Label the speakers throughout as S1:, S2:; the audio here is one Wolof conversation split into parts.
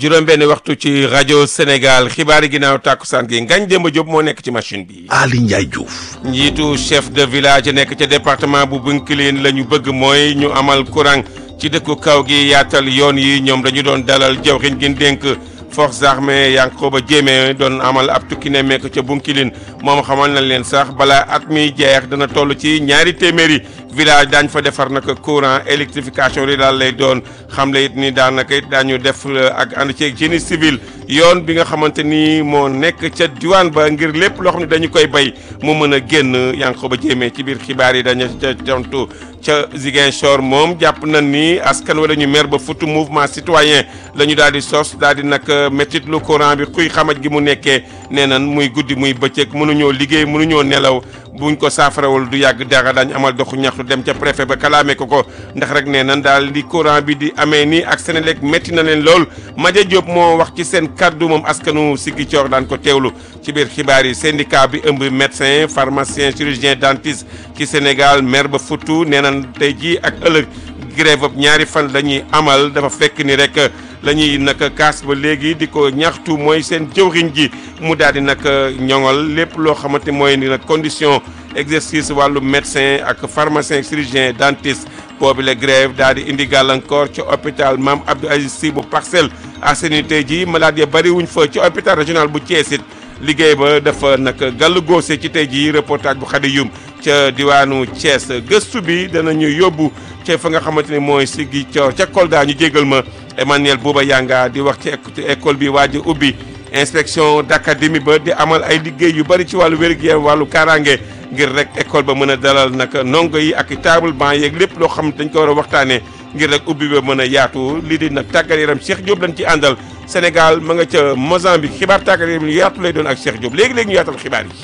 S1: juróom-benn waxtu ci rajo Sénégal xibaari ginnaaw tàkkusaan gi Ngagne Demba Diop moo nekk ci machine bi.
S2: Ali Ndiaye Diouf.
S1: njiitu chef de village nekk ca département bu Bounkiling la ñu bëgg mooy ñu amal courant ci dëkku kaw gi yaatal yoon yi ñoom dañu doon dalal jawriñ gi dénk forces armées Yankhoba Diémé doon amal ab tukki ne meek ca Bounkiling moom xamal na leen sax balaa at mi jeex dana toll ci ñaari téeméeri village daañ fa defar nag courant électrification yi daal lay doon xam le it ni daanaka it daañu def ak ànd ceeg génie civil yoon bi nga xamante ni moo nekk ca diwaan ba ngir lépp loo xam ne dañu koy bay mu mën a génn Yankhoba Diémé ci biir xibaar yi dañu ca tontu ca Ziguinchor moom jàpp nañ ni askan wala ñu mer ba futu mouvement citoyen la ñu daal di sos daal di nag métit lu courant bi xuy xamaj gi mu nekkee nee nan muy guddi muy bëccëg mënuñoo liggéey mënuñoo nelaw buñ ko saafarawul du yàgg dara dañ amal doxu ñaxtu dem ca préfet ba kalaame ko ko ndax rek nee nan daal di courant bi di amee nii ak Senelec métti na leen lool Madia Diop moo wax ci seen kaddu moom askanu Ziguinchor daan ko teewlu ci biir xibaar yi syndicat bi ëmb médecin pharmacien chirurgien dentiste ci Sénégal maire ba futu nee nan tey jii ak ëllëg grève ab ñaari fan la ñuy amal dafa fekk ni rek la ñuy nag kaas ba léegi di ko ñaxtu mooy seen jëwriñ ji mu daal di nag ñoŋal lépp loo xamante mooy ni nag condition exercice wàllu médecin ak pharmacien chirurgien dentiste boobu la grève daal di indi gàllankoor ci hôpital Mame Abdou Aziz Sy bu Parcelles Assainies tey jii malade ya bëri wuñ fa ci hôpital régional bu Thiès it liggéey ba dafa nag gàllu góose ci tey jii reportage bu Khady Youm ca diwaanu Thiès gëstu bi danañu yóbbu ca fa nga xamante ni mooy Ziguinchor ca Kolda ñu jégal ma Emmanuel Bouba Yanga di wax ci école bi waaj a ubbi inspection d'académie ba di amal ay liggéey yu bëri ci wàllu wér-gu-yaram wàllu kaaraange ngir rek école ba mën a dalal nag ndongo yi ak table banc yeeg lépp loo xam dañ ko war a waxtaanee ngir rek ubbi ba mën a yaatu lii di nag tàggat yaram Cheikh Diop lañ ci àndal Sénégal ma nga ca Mozambique xibaar tàggat yaram yu yaatu lay doon ak Cheikh Diop léegi léegi ñu yaatal xibaar yi.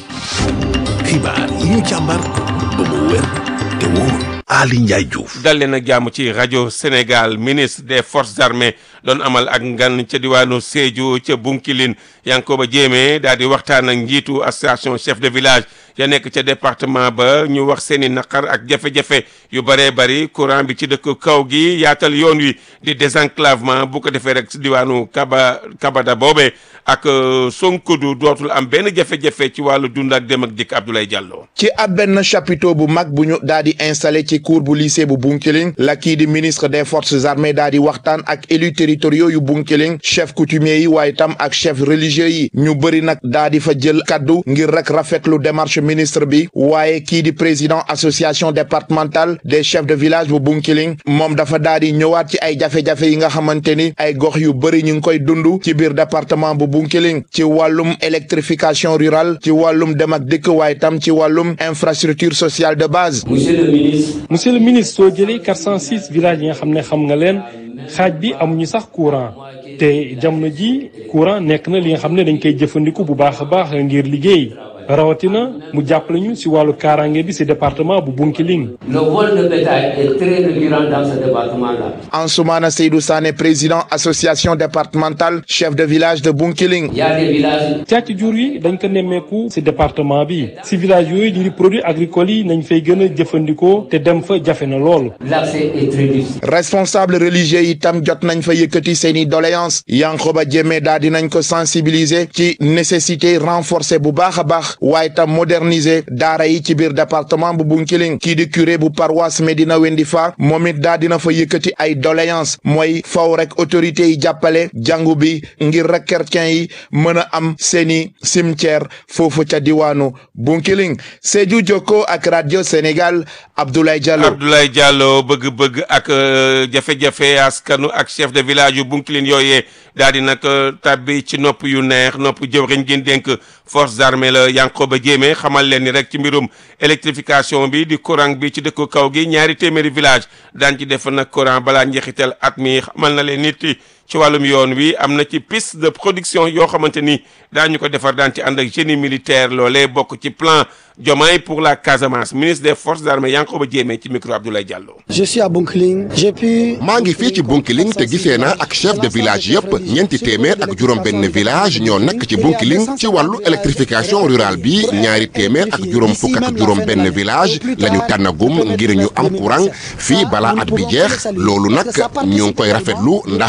S2: xibaar yi ñu càmbar ba mu wér te wóor. Ali Ndiaye Diouf.
S1: dal leen ak jàmm ci rajo Sénégal ministre des forces armées doon amal ak ngan ca diwaanu Sédhiou ca Bounkiling Yankhoba Diémé daal di waxtaan ak njiitu association chef de village ya nekk ca département ba ñu wax seen i naqar ak jafe-jafe yu bëree bëri courant bi ci dëkk kaw gi yaatal yoon wi di désenclavement bu ko defee rek si diwaanu Kaba Kabada boobee ak Sonkodu dootul am benn jafe-jafe ci wàllu dund ak dem ak dikk Abdoulaye Diallo.
S3: ci ab benn chapiteau bu mag bu ñu daal di installé ci cour bu lycée bu Bounkiling la kii di ministre des forces armées daal di waxtaan ak élus territoriaux yu Bounkiling chef coutumier yi waaye tam ak chef religieux yi ñu bëri nag daal di fa jël kaddu ngir rek rafetlu démarche ministre bi waaye kii di président association départementale des chefs de village bu Bounkiling moom dafa daal di ñëwaat ci ay jafe-jafe yi nga xamante ni ay gox yu bëri ñu ngi koy dund ci biir département bu Bounkiling ci wàllum électrification rurale ci wàllum dem ak dëkk waaye tam ci wàllum infrastructure sociale de base.
S4: monsieur le ministre.
S5: monsieur le ministre soo jëlee 406 villages yi nga xam ne xam nga leen xaaj bi amuñu sax courant te jamono ji courant nekk na li nga xam ne dañ koy jëfandiku bu baax a baax ngir liggéey rawatina mu jàppale ñu si wàllu kaaraange bi si département bu Bounkiling.
S4: le vol de bétail est très récurrent dans ce département-là.
S3: Ansoumana Seydou Sané président association départementale chef de village de Bounkiling.
S4: il y a des villages.
S5: càcc jur yi dañ ko nemmeeku si département bi si village yooyu ñu di produits agricoles yi nañ fay gën a jëfandikoo te dem fa jafe na lool.
S4: l'accès est très difficile.
S3: responsable religieux yi tam jot nañ fa yëkkati seeni doléance Yankhoba Diémé daal dinañ ko sensibiliser ci nécessité renforcer bu baax a baax waaye tam moderniser daara yi ci biir département bu Bounkiling kii di curé bu paroisse Médina Wendifa moom it daa dina fa yëkkati ay doléance mooy faw rek autorités yi jàppale jàngu bi ngir rek chrétiens yi mën a am seeni cimetière foofu ca diwaanu Bounkiling Sédhiou Jokko ak radio Sénégal Abdoulaye Diallo.
S1: Abdoulaye Diallo bëgg-bëgg ak jafe-jafe askanu ak chef de village yu Bounkiling yooyee daal di nag tàbbi ci nopp yu neex nopp jëwriñ gi dénk forces armées la Yankhoba Diémé xamal leen ni rek ci mbirum électrification bi di courant bi ci dëkku kaw gi ñaari téeméeri village daan ci def nag courant balaa njeexital at mi xamal na leen nit ci wàllum yoon wi am na ci piste de production yoo xamante ni daañu ko defar daan ci ànd ak génie militaire loolee bokk ci plan Diomaye pour la Casamance ministre des forces armées Yankhoba Diémé ci micro Abdoulaye Diallo.
S6: je suis à Bounkiling j'ai pu.
S7: maa ngi fii ci Bounkiling te gisee naa ak chef de village yëpp ñeenti téeméer ak juróom-benn village ñoo nekk ci Bounkiling ci wàllu électrification rurale bi ñaari téeméer ak juróom fukk ak juróom-benn village la ñu tànnagum ngir ñu am courant fii balaa at bi jeex loolu nag ñu ngi koy rafetlu ndax day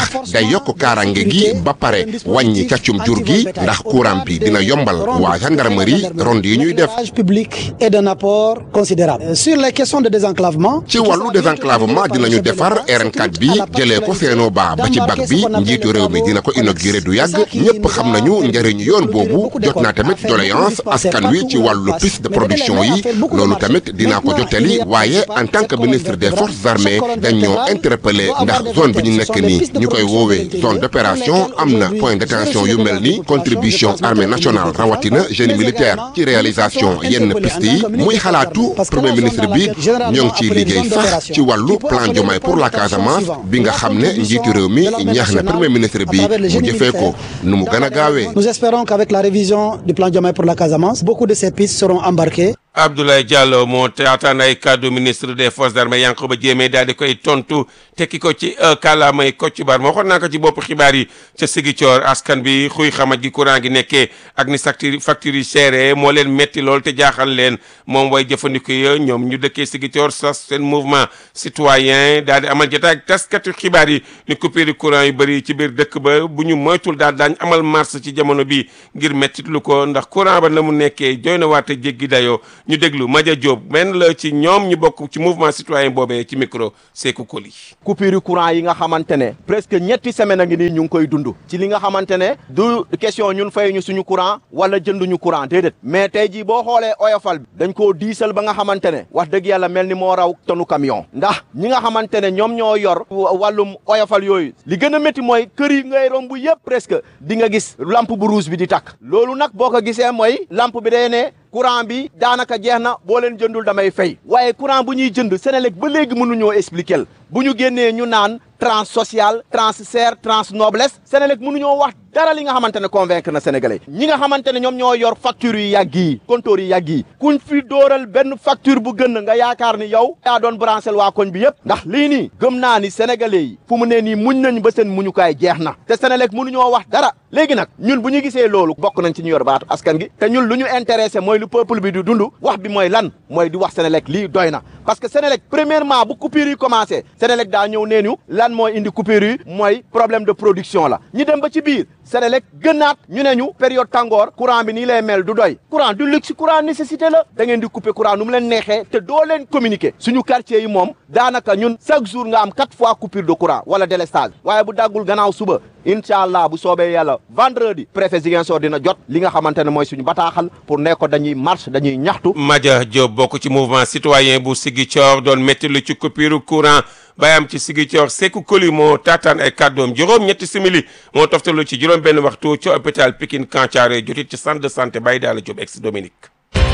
S7: yokk kaarange gi ba pare wàññi càccum jur gi ndax courant bi dina yombal waa gendarmerie ronde yi ñuy def
S6: public est d'un apport considérable sur les questions de désenclavement
S7: ci wàllu désenclavement dinañu defar RN4 bi jëlee ko Seno Ba ba ci bag bi njiitu réew mi dina ko inauguré du yàgg ñëpp xam nañu njëriñu yoon boobu jot naa tamit doléance askan wi ci wàllu piste de production yi loolu tamit dinaa ko jottali waaye en tant que ministre des forces armées dañ ñoo interpellé ndax zone bi ñu nekk nii ñu koy woowee zone d'opération am na point d'attention yu mel ni contribution armée nationale rawatina génie militaire ci réalisation yenn piste yi muy xalaatu premier ministre bi ñoo ngi ciy liggéey sax ci wàllu plan Diomaye pour la Casamance bi nga xam ne njiitu réew mi ñaax na premier ministre bi mu jëfee ko nu mu gën a gaawee.
S6: Nous espérons qu'avec la révision du plan Diomaye pour la Casamance, beaucoup de ces pistes seront embarquées.
S1: Abdoulaye Diallo moo taataan ay kàddu ministre des forces armées Yankhoba Diémé daal di koy tontu tekki ko ci kàllaamay Kocc Barma waxoon naa ko ci bopp xibaar yi ca Ziguinchor askan bi xuy xamaj gi courant gi nekkee ak ni facture facture yi chéré moo leen metti lool te jaaxal leen moom way jëfandiku ya ñoom ñu dëkkee Ziguinchor sas seen mouvement citoyen daal di amal jotaay ak taskatu xibaar yi ni coupure courant yu bëri ci biir dëkk ba bu ñu moytul daal daañ amal marche ci jamono bi ngir mettit lu ko ndax courant ba na mu nekkee jooy na waate jéggi dayoo ñu déglu Madia Diop benn la ci ñoom ñu bokk ci mouvement citoyen boobee ci micro Sekou Koli.
S8: coupure courant yi nga xamante ne presque ñetti semaine a ngi nii ñu ngi koy dund ci li nga xamante ne du question ñun fay ñu suñu courant wala jënduñu courant déedéet mais tey jii boo xoolee oyofal bi dañ koo diisal ba nga xamante ne wax dëgg yàlla mel ni moo raw tonu camion ndax ñi nga xamante ne ñoom ñoo yor wàllum oyofal yooyu li gën a métti mooy kër yi ngay romb yëpp presque di nga gis lampe bu rouge bi di takk loolu nag boo ko gisee mooy lampe bi day ne courant bi daanaka jeex na boo leen jëndul damay fay waaye courant bu ñuy jënd Senelec ba léegi mënuñoo expliquer bu ñu génnee ñu naan trans social trans serre trans noblesse Senelec mënuñoo wax dara li nga xamante ne convaincre na sénégalais ñi nga xamante ne ñoom ñoo yor facture yu yàgg yi compteur yu yàgg yi kuñ fi dóoral benn facture bu gën nga yaakaar ni yow yaa doon branché waa koñ bi yëpp ndax lii nii gëm naa ni sénégalais yi fu mu ne nii muñ nañ ba seen muñukaay jeex na te Senelec mënuñoo wax dara léegi nag ñun bu ñu gisee loolu bokk nañ ci ñu yor baatu askan gi te ñun lu ñu intéressé mooy lu peuple bi di dund wax bi mooy lan mooy di wax Senelec lii doy na parce que Senelec premièrement bu coupure yi commencé Senelec daa ñëw nee ñu lan mooy indi coupure yi mooy problème de production la ñu dem ba ci biir Senelec gënaat ñu ne ñu période tàngoor courant bi nii lay mel du doy courant du luxe courant nécessité la da ngeen di couper courant nu mu leen neexee te doo leen communiquer suñu quartier yi moom daanaka ñun chaque jour nga am quatre fois coupure de courant wala délestage waaye bu daggul gannaaw suba incha allah bu soobee yàlla vendredi préfet Ziguinchor dina jot li nga xamante ne mooy suñu bataaxal pour ne ko dañuy marche dañuy ñaxtu.
S1: Madia Diop bokk ci mouvement citoyen bu Ziguinchor doon métti lu ci coupure courant bayam ci Ziguinchor Sekou Koli moo taataan ay kàddoom juróom ñetti simili moo toftalu ci juróom benn waxtu ci hôpital Pikine Kantiaré jotit ci centre de santé Baye Dalla Diop ex Dominique.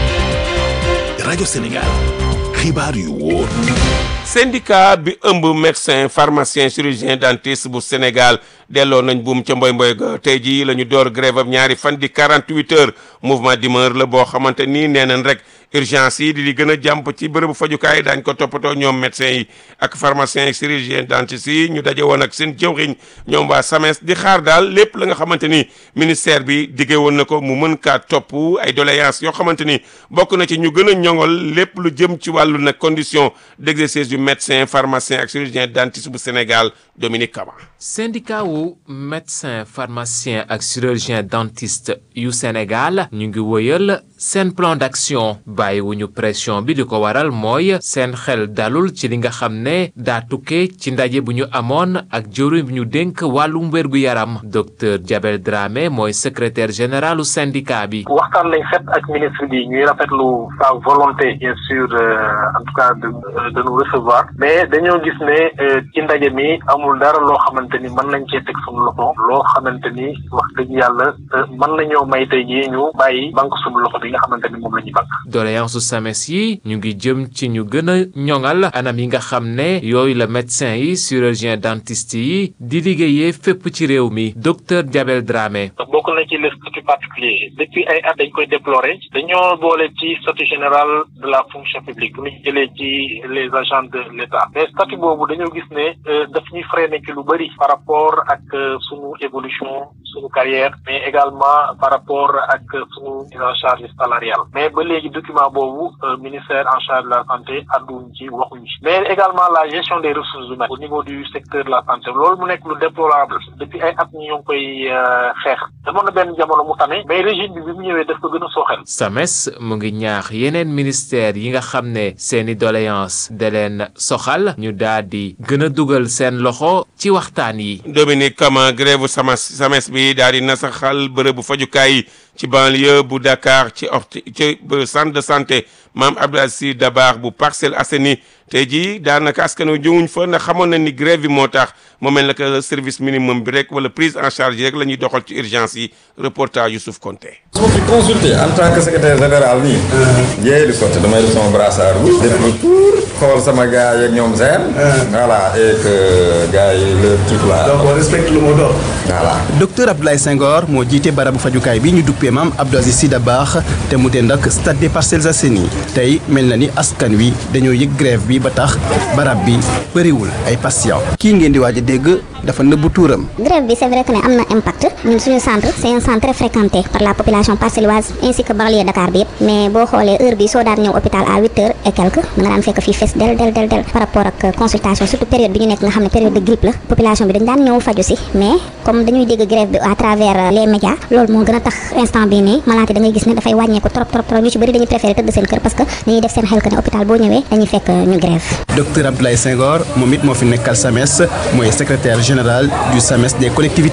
S2: rajo Sénégal xibaar yu wóor.
S1: syndicat bi ëmb médecin pharmacien chirurgien dentiste bu Sénégal delloo nañ buum ca mboy mboy ga tey jii la ñu door grève am ñaari fan di 48 heures mouvement d'humeur la boo xamante nii nee nañ rek urgence yi di di gën a jàmp ci bërëbu fajukaay daañ ko toppatoo ñoom médecin yi ak pharmacien chirurgien dentiste yi ñu daje woon ak seen jëwriñ ñoom waa SAMES di xaar daal lépp la nga xamante ni ministère bi diggee woon na ko mu mën kaa topp ay doléances yoo xamante ni bokk na ci ñu gën a ñoŋol lépp lu jëm ci wàllu nag condition d'exercice du médecin pharmacien ak chirurgien dentiste bu Sénégal Dominique Kama.
S9: syndicat wu médecin pharmacien ak chirurgien dentiste yu Sénégal ñu ngi wëyal seen plan d'action bàyyiwuñu pression bi di ko waral mooy seen xel dalul ci li nga xam ne daa tukkee ci ndaje bu ñu amoon ak jëwriñ bi ñu dénk wàllum wérgu yaram docteur Diabel Dramé mooy secrétaire général u syndicat bi.
S10: waxtaan lañ set ak ministre bi ñuy rafetlu sa volonté bien sûr en tout cas de de nous recevoir mais dañoo gis ne ci ndaje mi amul dara loo xamante ni mën nañ cee teg suñu loxo loo xamante ni wax dëgg yàlla mën nañoo may tey jii ñu bàyyi banque suñu loxo bi nga xamante ni moom la ñuy banque.
S9: doléance su SAMES yi ñu ngi jëm ci ñu gën a ñoŋal anam yi nga xam ne yooyu la médecin yi chirurgien dentiste yi di liggéeyee fépp ci réew mi docteur Diabel Dramé.
S10: bokk na ci le statut particulier depuis ay at dañ koy déplorer dañoo boole ci statut général de la fonction publique bu ñu jëlee ci les agents de l'État mais statut boobu dañoo gis ne daf ñuy freiné ci lu bëri par rapport ak sunu évolution sunu carrière mais également par rapport ak sunu mise en charge salariale mais ba léegi document document boobu ministère en charge de la santé adduñ ci waxuñ ci mais également la gestion des ressources humaines au niveau du secteur de la santé loolu mu nekk lu déplorable depuis ay at ñu ngi koy xeex demoon na benn jamono mu tane mais régime bi bi mu ñëwee daf ko gën a sooxel
S9: SAMES mu ngi ñaax yeneen ministère yi nga xam ne seeni doléance da leen soxal ñu daal di gën a dugal seen loxo ci waxtaan yi
S1: Dominique Kama grève SAMES SAMES bi daal di nasaxal bërëbu fajukaay yi ci banlieue bu Dakar ci orti ci centre de santé Mame Abdou Aziz Dabakh bu Parcelles Assainies tey jii daanaka askan wi jëwuñ fa ndax xamoon na ni grève bi moo tax moo mel ne service minimum bi rek wala prise en charge yi rek la ñuy doxal ci urgence yi reportage Youssouf Konté.
S11: su ma fi consulté en tant que secrétaire général nii. jéey di côté damay def sama brassard rouge. def le tour xool sama gars yeeg ñoom seen. voilà et que gars yi le truc là.
S12: donc on respecte le mot d'ordre.
S11: voilà.
S12: docteur Abdoulaye Senghor moo jiite barabu fajukaay bi ñu duppee maam Abdou Aziz Sy Dabakh te mu dend ak stade des Parcelles Assainies tey mel na ni askan wi dañoo yëg grève bi ba tax barab bi bëriwul ay patient kii ngeen di waaj a dégg dafa nëbbu tuuram.
S13: grève bi c'est vrai que ne am na impact ñun suñu centre c'est un centre très fréquenté par la population parcelloise ainsi que banlieue Dakar bi yëpp mais boo xoolee heure bi soo daan ñëw hôpital à huit heures et quelque da nga daan fekk fii fees del del del del par rapport ak consultation surtout période bi ñu nekk nga xam ne période de grippe la population bi dañ daan ñëw faju si mais comme dañuy dégg grève bi à travers les médias loolu moo gën a tax instant bi nii malade da ngay gis ne dafay wàññeeku trop trop trop ñu ci bëri dañuy préféré tëdd seen kër parce que dañuy def seen xel que ne hôpital boo ñëwee dañuy fekk ñu grève
S12: docteur Abdoulaye Senghor moom it moo fi nekkal SAMES mooy secrétaire général du SAMES des collectivités